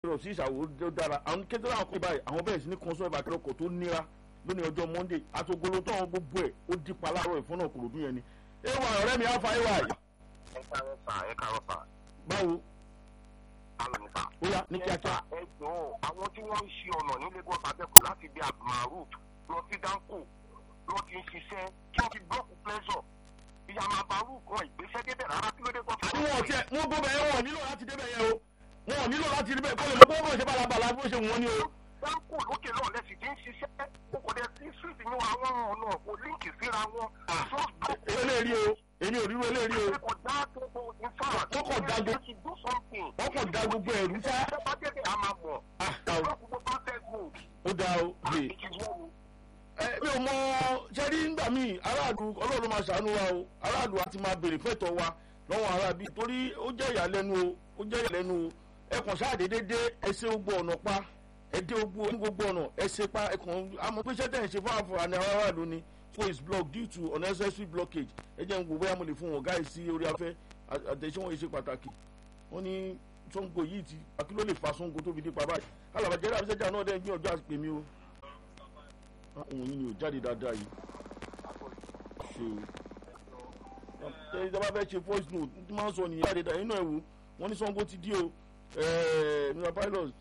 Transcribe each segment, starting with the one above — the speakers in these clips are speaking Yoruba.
rọ̀ sí ìṣàwò tó dára àwọn kékeré àwọn kọ́ báyìí àwọn bẹ̀rẹ̀ sí ní kọ́ńsọ́ ìbá akẹ́rọ̀kọ̀ tó níra lónìí ọjọ́ monday àtògolo tó àwọn gbogbo ẹ̀ ó di pa láàárọ̀ ìfọ́nà kòròdú yẹn ni. ewa ọ̀rẹ́ mi afa ewa yìí. ẹ káàárọ̀ sà ẹ káàárọ̀ sà. báwo káàárọ̀ ní sà. ó yá ní kíákíá. ẹ jọ̀ọ́ àwọn tí wọ́n ń ṣe ọ̀nà ní lagos abẹ́kọ̀ láti bí abdulmaruf lọ sí danko lọ ti ń ṣiṣẹ́ kí wọ́n fi blọọkù pleasure ìyàmà àbárù kan ìgbésẹ̀ débẹ̀ rárá kí ló dé tó fi. àbí wọn tiẹ̀ wọn gbọ́ bẹ́ẹ̀ wọn nílò láti débẹ̀ yẹn o wọn nílò láti débẹ̀ kó lè mọ bó ṣe balabala bó ṣe wọ́n ní o. danko lókè náà lẹ́sìn tí ń ṣiṣẹ́ o kò dé sí street ní àwọn ọ̀nà kò líǹkì síra wọn. eléyìí o èmi ò ríro eléyìí o. kò dá gbogbo ìfara. Wọ́n kàn dá gbogbo- wọ́n kàn dá gbogbo ẹ̀rú sá. ṣé bá débẹ̀ a máa mọ̀. Ah, ah, o. blọọkù gbogbo protest mode. ó dáa o lè. ìkìwọ́ ẹ mi ò mọ sẹ́rí ńgbà míì aráàlú ọlọ́run máa ṣàánú wa o aráàlú àti máa béèrè fẹ́tọ̀ wa lọ́wọ́ aráàbí torí ó jẹ́ ìyàlẹ́nu o ó jẹ́ ìyàlẹ́nu o ẹ kàn ṣáàdédé dé ẹsẹ̀ gbogbo ọ̀nà pa ẹ dé gbogbo ní gbogbo ọ̀nà ẹsẹ̀ pa ẹ kàn àmọ́ pé sẹ́tẹ̀ ń ṣe fún àǹfààní aráàlú ni so is blocked due to unnecessary blockage ẹ jẹ́ ń wo bóyá mo lè fún wọn gáì sí orí afẹ́ àtẹ̀síwọ̀n yìí ṣe pàtàkì wọ́n ní sango yìí ti akí ló lè fa sango tó fi dé pa báyìí alàbàjẹ́ àbísẹ́jà náà dẹ́ gbìyànjú àti pèmí o òun yìí ni ò jáde dáadáa yìí ṣe o ṣe ìjọba fẹ́ ṣe voice note tí máa ń sọ nìyẹn jáde dáadáa inú ẹ̀ wò wọ́n ní sango ti dí o mr pilot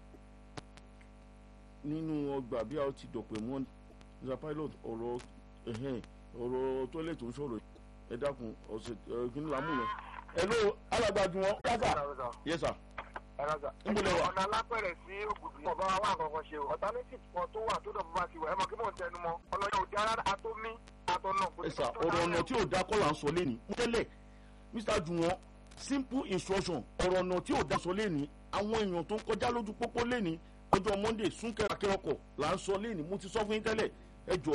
nínú ọgbà bí a ti dọ̀pẹ̀ mọ́ mr pilot ọ̀rọ̀ ẹ̀hẹ́n, ọ̀rọ̀ toilet tó ń sọ̀rọ̀ ẹ dákun ọ̀sẹ̀ kí ni làámù yẹn ẹ ló alágbájú wọn yásà yẹsà Níbo lẹ wà? ọ̀nà alápẹ̀rẹ̀ sí ògùdù ọba wa wà kankan ṣe o alternative kan tó wà tó dọ̀bọ̀ bá ti wà ẹ mọ̀ kí mò ń tẹnu mọ́ ọlọ́yọ̀ òdi ara atómi atọ́nà. kò sí ẹsà tó ọ̀rọ̀ dára ọ̀nà tí ò dá kọ́ là ń sọ lẹ́ni tẹ́lẹ̀ mr juwon simple instruction ọ̀rọ̀ ọ̀nà tí ò dá sọ lẹ́ni àwọn èèyàn tó ń kọjá lójú pópó lẹ́ni ọjọ́ monday súnkẹrẹ akẹ́rọ̀kọ̀ là ń sọ lẹ́ni mo ti sọ fún yín tẹ́lẹ̀ ẹ jọ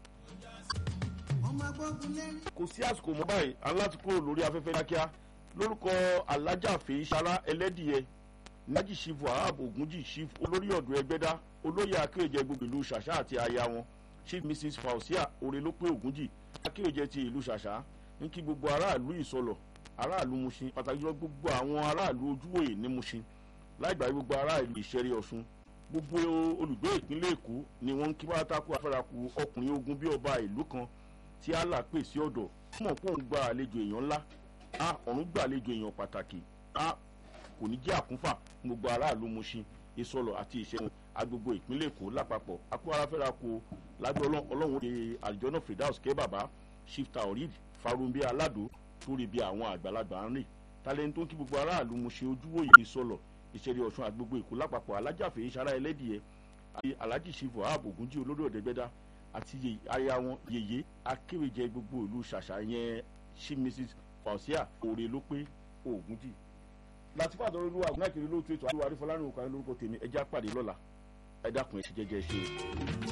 ọmọ agbógun lẹ́rìn. kò sí àsìkò mọ́ báyìí aláti kúrò lórí afẹ́fẹ́ kíákíá lórúkọ alájà fèyísàrà ẹlẹ́dìyẹ nájì chief wahab ogunjì chief olórí ọ̀dọ́ ẹgbẹ́dá olóyè akéèjẹ gbogbo ìlú ṣàṣà àti aya wọn chief mrs fausia orelópé ogunjì akéèjẹ ti ìlú ṣàṣà ní kí gbogbo aráàlú ìsọlọ aráàlú mushin pàtàkì jùlọ gbogbo àwọn aráàlú ojúwòye ní mushin láì gbàgbé gbogbo aráàlú ìṣẹ́rí ọ̀ṣun gbogbo olùgbé ìpínlẹ̀ èkó ni wọ́n ń kí pátákó afẹ́rakù ọkùnrin ogun bí ọba ìlú kan tí allah pè sí ọ̀dọ̀ mọ̀ pé òun gba àlejò èèyàn ńlá a ọ̀run gba àlejò èèyàn pàtàkì a kò ní jẹ́ àkúnfà fún gbogbo aráàlú mushin ìsọlọ àti ìṣẹ́gun agbègbè ìpínlẹ̀ èkó lápapọ̀ akó aráfẹ́ra ko lábẹ́ ọlọ́- ọlọ́run ṣe àlùjọ́nà fredaus kẹ́ bàbá shifta orid farumbi alado torí bí àwọn àgbàlagbà ń rìn talẹ́ni tó ń kí gbogbo aráàlú mushin ojúwòye ìsọlọ ìṣẹ̀lẹ̀ ọ̀ṣun àgbègbè èkó lápapọ̀ alájàfẹ́ ìṣara ẹlẹ́dìẹ àti alhaji shifu ààbò ògúnjì olórí ọ̀dẹ́gbẹ́dá àti ye- aya wọn yèyé akéwèjẹ gbogbo ìlú ṣàṣà yẹn sí mrs fausia òre ló pé ògúnjì. láti fàtọ́ olúwa àgùnà kiri lóòótọ́ ètò àdúrà àrífọlárìn òkàlẹ́ lórúkọ tèmi ẹjẹ́ àpàdé lọ́la ẹ dákun ẹ ṣe jẹ́jẹ́ ṣe o.